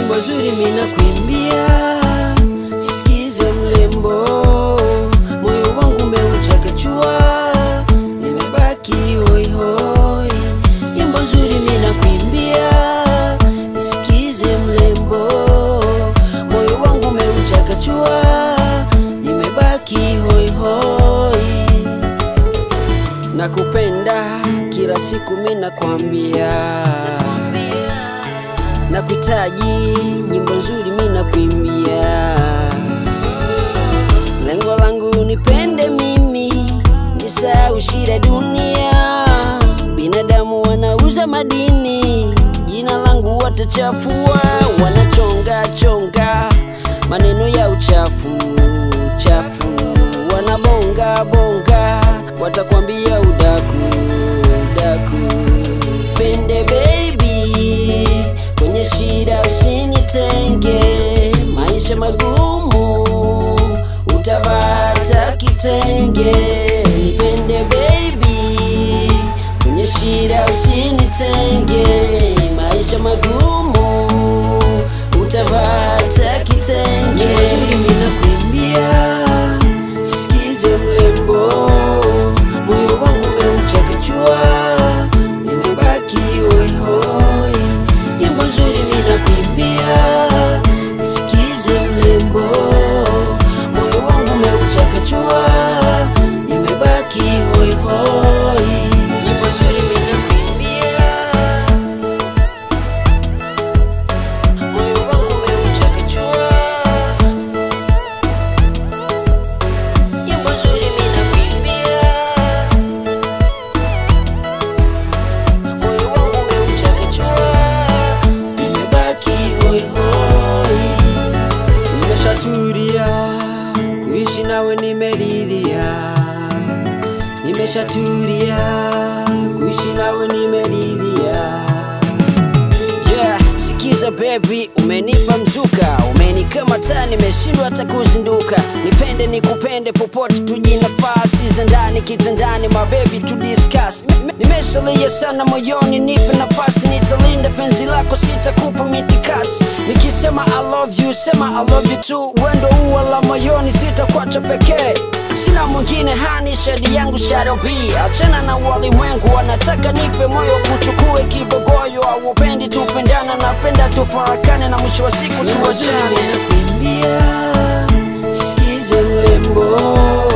nyimbo nzuri mina kuimbia, sikize mlembo, moyo wangu umeuchakachua, nimebaki hoi hoi. Nyimbo nzuri mina kuimbia, sikize mlembo, moyo wangu umeuchakachua, nimebaki hoi hoi. Nakupenda kila siku mina kwambia nakuhitaji nyimbo nzuri mina kuimbia lengo langu nipende mimi nisahau shida dunia binadamu wanauza madini jina langu watachafua wanachonga chonga maneno ya uchafu chafu wanabonga bonga watakwambia udaku udaku pende baby kwenye shida usinitenge maisha magumu utavata kitenge nipende baby kwenye shida usinitenge maisha magumu utavata kitenge mazuri mina kuimbia sikize mlembo moyo wangu umeuchakachua nimebaki hoihoi nyimbo nzuri mina kuimbia sikize mlembo moyo wangu umeuchakachua nimebaki hoihoi nyimbo nzuri mina kuimbia moyo wangu umeuchakachua nyimbo nzuri mina kuimbia moyo wangu umeuchakachua nimebaki hoihoi nimeshatulia kuishi nawe nimeridhia nimeshatulia kuishi nawe nimeridhia Yeah, sikiza baby, umenipa mzuka, umenikamata, nimeshindwa hata kuzinduka. Nipende nikupende, popote tuji nafasi za ndani kitandani, my baby to discuss. Nime- Nimeshalia sana moyoni, nipe nafasi, nitalinda penzi lako, sitakupa mitikasi. Nikisema I love you, sema I love you too. Wendo ua la moyoni, sitakuacha pekee. Sina mwingine hani shadi yangu shadow B Achana na walimwengu wanataka nife moyo kuchukue kibogoyo Aupendi tupendana napenda tufarakane na mwisho wa siku tuachane kuimbia sikize mlembo